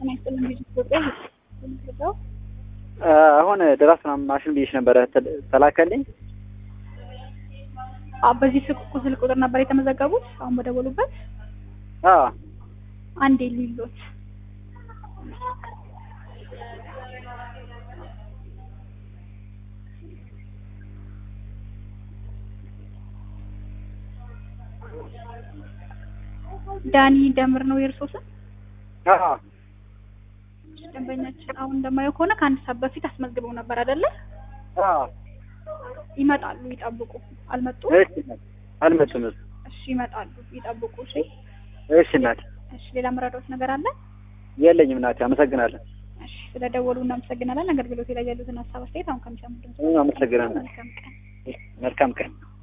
ጤና ይስጥልኝ ልጅ ኢትዮጵያ የምትገዛው አሁን ድራስ ምናምን ማሽን ብዬሽ ነበረ ተል- ተላከልኝ። አ በዚህ ስልክ ስልክ ቁጥር ነበር የተመዘገቡት። አሁን በደወሉበት አዎ አንዴ ሊሎት ዳኒ ደምር ነው የእርሶ ስም? አዎ ደንበኛችን አሁን እንደማየው ከሆነ ከአንድ ሰዓት በፊት አስመዝግበው ነበር አይደለ? አዎ ይመጣሉ፣ ይጠብቁ። አልመጡም? እሺ እናት አልመጡም። እሱ እሺ ይመጣሉ፣ ይጠብቁ። እሺ እሺ እናት እሺ። ሌላ መረዳት ነገር አለ? የለኝም እናቴ አመሰግናለሁ። እሺ ስለደወሉ እናመሰግናለን። አገልግሎት ላይ ያሉትን ሀሳብ አስተያየት አሁን ከሚሰሙት ድምጽ አመሰግናለሁ። መልካም ቀን። መልካም ቀን